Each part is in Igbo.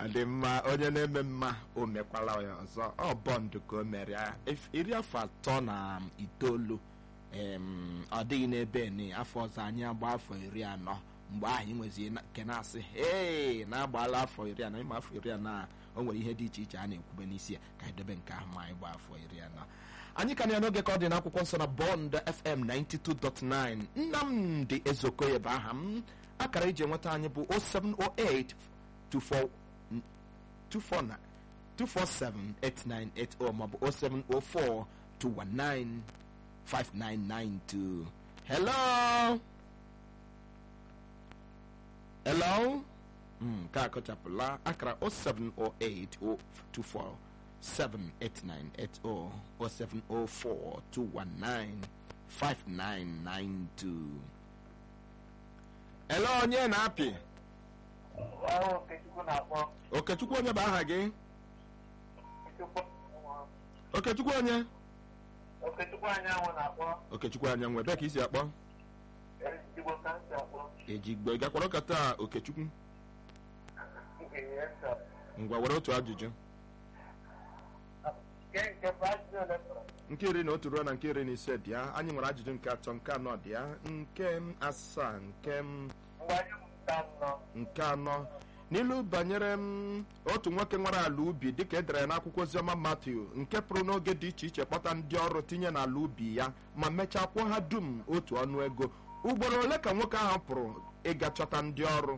adị mma onye na-eme mma o mekwala ya ọzọ ọ bọndụ ka o mere ya Ef- iri afọ atọ na itoolu em, ọ dịghị n'ebe ni afọ ọzọ anyị agba afọ iri anọ mgbe ahụ anyị nwezi na- nke na-asị hei na-agbaala afọ iri anọ ịma afọ iri anọ a o nwere ihe dị iche iche a na-ekwube n'isi ya ka anyị debe nke ahụ ma anyị gba afọ iri anọ anyị ka na ya n'oge ka ọ dị n'akwụkwọ nsọ na bọnd fm 92.9 nnamdị ezokoye bụ aha m akara iji enweta anyị bụ 0708 24 249 247-8980 maọbụ 0704 219 5992 hello hello Mm, nke a kọchapụla akara 0708 24 78980 0704 219 5992 hello onye na-apị Ahụ Okechukwu na-akpọ okechukwu onye bụ aha gị Okechukwu okechukwu onye Okechukwu anyanwụ na-akpọ okechukwu anyanwụ ebe ka isi akpọ Igbo ka ntị akpọ ejigbo ị gakwara ụka taa okechukwu Ihe nsa ngwa were otu ajụjụ nke nke bụ ajụjụ ole fọrọ nke iri na otu ruo na nke iri na ise dị ya anyị nwere ajụjụ nke atọ nke anọ dị ya nke m asaa nke m mgbe anyị mụta nnọọ nke anọ n'ilu banyere m otu nwoke nwere ala ubi dịka edere ya n'akwụkwọ oziọma Matiu nke pụrụ n'oge dị iche iche kpọta ndị ọrụ tinye n'ala ubi ya ma mechaa kwụọ ha dum otu ọnụ ego ugboro ole ka nwoke ahụ pụrụ ịga chọta ndị ọrụ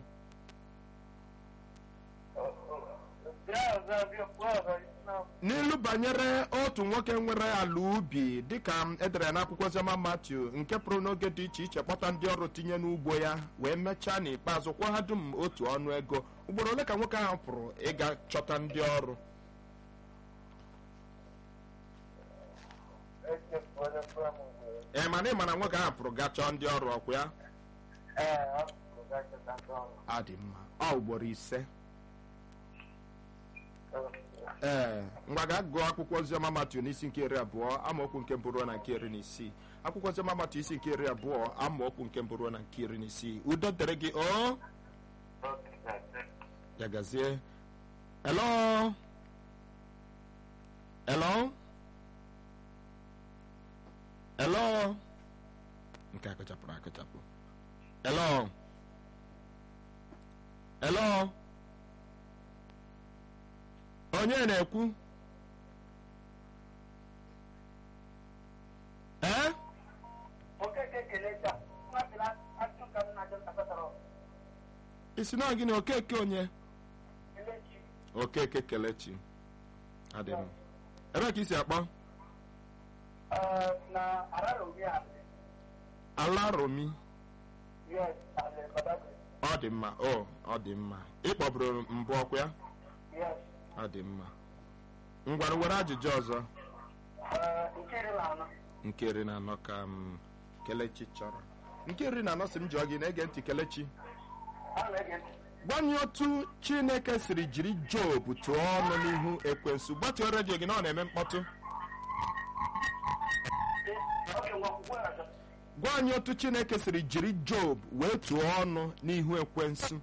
bịa ọzọ bịa kwuo ọzọ na n'ilu banyere otu nwoke nwere ala ubi dịka edere ya n'akwụkwọ oziọma Matiu nke pụrụ n'oge dị iche iche kpọta ndị ọrụ tinye n'ugbo ya wee mechaa n'ikpeazụ kwụọ ha dum otu ọnụ ego ugboro ole ka nwoke ahụ pụrụ ịga chọta ndị ọrụ echefuola fụrụ m mgbe ee mana ị ma na nwoke ahụ pụrụ gaa chọọ ndị ọrụ ọkwa ya ee ọ pụrụ gaa chọta ndị ọrụ ọ dị mma ọ ugboro ise ee ngwa ga gụọ akwụkwọ oziọma Matiu n'isi nke iri abụọ amaokwu nke mbụ ruo na nke iri na isii akwụkwọ oziọma Matiu isi nke iri abụọ amaokwu nke mbụ ruo na nke iri na isii udo dịrị gị o ya gazie hello hello hello nke a kụchapụrụ akụchapụ hello hello onye na-ekwu ee okeke ekele taa nwatịla ajụ ka m na-ajụ ntakọtara isi na gịnị okeke onye kelechi okeke kelechi adị m ebe ka isi akpọ na araromi a ala romi yes ale badagry ọ dị mma o ọ dị mma ịkpọburu mbụ ọkwa ya yes ọ dị mma ngwara were ajụjụ ọzọ nke iri na anọ nke iri na anọ ka m kelechi chọrọ nke iri na anọ si m jụọ gị na-ege ntị kelechi a na-ege ntị gwa anyị otu chineke siri jiri job tụọ ọnụ n'ihu ekwensu gbatuo redio gị na ọ na-eme mkpọtụ oke nwa akwụkwọ ya achọ gwa anyị otu chineke siri jiri job wee tụọ ọnụ n'ihu ekwensu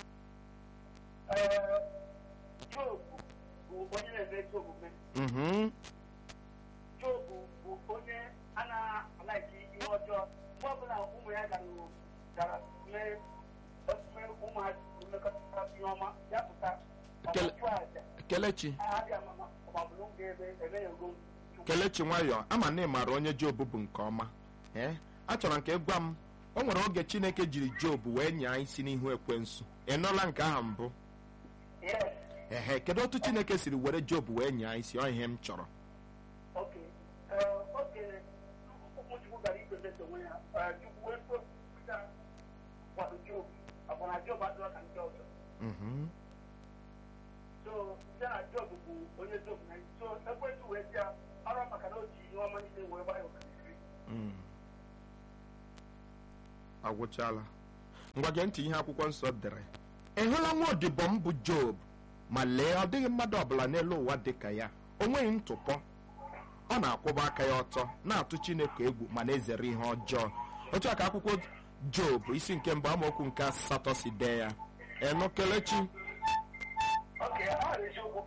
Ee, Job bụ onye na-eme ezi omume mhm Job bụ onye a na-alaiki ihe ọjọọ mgbe ọbụla ụmụ ya gara gara mee mee ụmụ ha mmekọta ihe ọma ya pụta Kele- ọchụ aja kelechi abịa mama ọgbabụrụ ga-ebe eme ya ego kelechi nwayọ ama na ị maara onye job bụ nke ọma ee achọrọ nke gwa m o nwere oge chineke jiri job wee nyaa isi n'ihu ekwensu ị nụla nke ahụ mbụ yes ehe kedu otu chineke siri were job wee nyaa isi ọ ihe m chọrọ oke oke ụmụchukwu gara ikpezeta onwe ya ee, chukwu wee kwupụta kwado Job ọbụ na Job adịla ka ndị ọzọ Mhm. so ya na Job bụ onye Job na so ekwentị wee bịa ọrụ maka na o ji ihe ọma niile wee gbaa ya okirikiri Mm. agwụchala ngwa gee ntị ihe akwụkwọ nsọ dere ị hụla nwa odibo m bụ job ma lee ọ dịghị mmadụ ọbụla n'elu ụwa dị ka ya o nweghị ntụpọ ọ na-akwụba aka ya ọtọ na-atụ chineke egwu ma na-ezere ihe ọjọọ otu a ka akwụkwọ job isi nke mbụ amaokwu nke asatọ si dee ya enu kelechi oke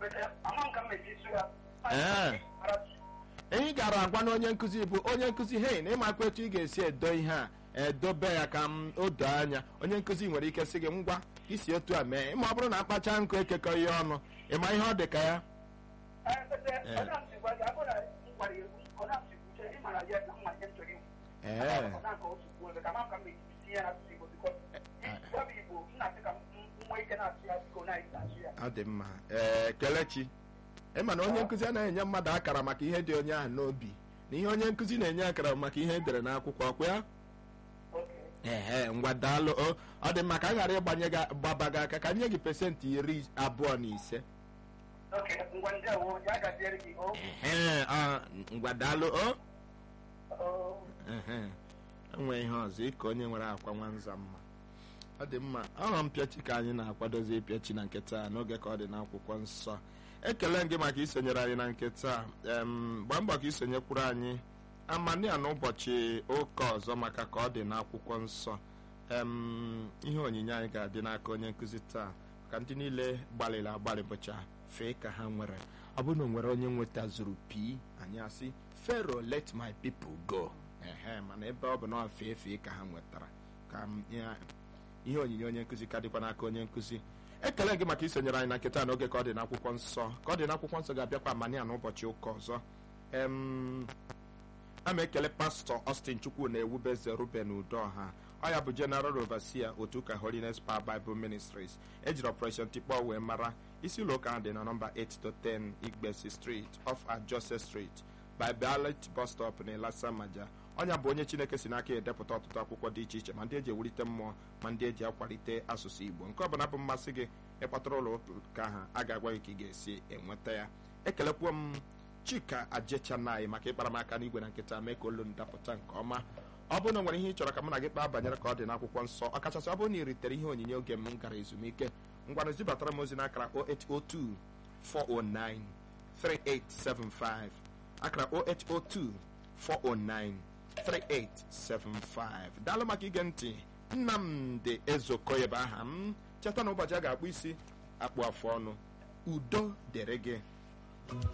bete ama m ka m mesi su ya Ee. ihe gara agwa na onye nkụzi bụ onye nkụzi hei na ịmakwa etu ị ga-esi edo ihe a edobe ya ka m o doo anya onye nkụzi nwere ike sị gị ngwa isi otu a mee ma ọ bụrụ na akpacha nkụ ekekọ ihe ọnụ ịma ihe ọ dị ka ya Ee, bete onye m si gwa gị abụ na m gwara ya onye m si kwuche ị mara ya na mma ihe m chọrọ ikwu ee Ọ na-akọ otu kwuo ebe ka ama m ka m mesi tinye ya n'asụsụ Igbo bikọ gwa m Igbo m na-asị ka m m nwee ike na-asụ ya biko na asụ ya ọ dị mma ee kelechi ịma na onye nkụzi anaghị enye mmadụ akara maka ihe dị onye ahụ n'obi na ihe onye nkụzi na-enye akara maka ihe edere n'akwụkwọ ọkwa ya Okay. ehe ngwa daalụ o ọ dị mma ka a ghara ịgbanye gị gbaba gị aka ka nye gị pesentị iri abụọ na ise Okay, ngwa ndewo ya gaziere gị o ehe ọ, ngwa daalụ o o ehe enwe ihe ọzọ ịka onye nwere akwa nwanza mma ọ dị mma ọrụ mpịachi ka anyị na-akwadozi ịpịachi na nkịta a n'oge ka ọ dị n'akwụkwọ nsọ ekele m gị maka isonyere anyị na nkịta em gbaa mbọ ka isonyekwuru anyị amania n'ụbọchị ụka ọzọ maka ka ọ dị n'akwụkwọ nsọ em ihe onyinye anyị ga-adị n'aka onye nkụzi taa ka ndị niile gbalịrị agbalị bụcha fee ka ha nwere ọ bụrụ na o nwere onye nwetazuru pi anyị asị fero let my people go ehe mana ebe ọ bụ na ọ fee fee ka ha nwetara ka m ya- ihe onyinye onye nkụzi ka dịkwa n'aka onye nkụzi ekele gị maka isonyere anyị na nkịta n'oge ka ọ dị n'akwụkwọ nsọ ka ọ dị n'akwụkwọ nsọ ga-abịakwa amania n'ụbọchị ụka ọzọ em a ma ekele pastọ Austin Chukwu na ewubeze Ruben Udoha ọ ya bụ General Overseer otu ụka Holiness Power Bible Ministries ejiri Operation Tikpọ wee mara isi ụlọ ụka ahụ dị na nọmba 8 to 10 Igbesi Street off Ajose Street by Ballet bus stop na Ilasamaja ọnya bụ onye Chineke si n'aka edepụta ọtụtụ akwụkwọ dị iche iche ma ndị eji ewulite mmụọ ma ndị eji akwalite asụsụ Igbo nke ọbụla bụ mmasị gị ịkpatara ụlọ ụka ahụ a ga-agwa gị ka ị ga-esi enweta ya ekelekwuo m chika ajechanai maka ịkpara m aka n'igwe na nkịta mee ka olu ndapụta nke ọma ọ bụrụ na o nwere ihe ị chọrọ ka mụ na gị kpaa banyere ka ọ dị n'akwụkwọ nsọ ọkachasị ọ bụrụ na ị ritere ihe onyinye oge m gara ezumike ngwanụ zibatara m ozi n'akara 0802 409 3875 akara 0802 409 3875 daalụ maka ige ntị nnamdị ezokoye bụ aha m cheta na ụbọchị a ga-akpụ isi akpụ afụ ọnụ udo dịrị gị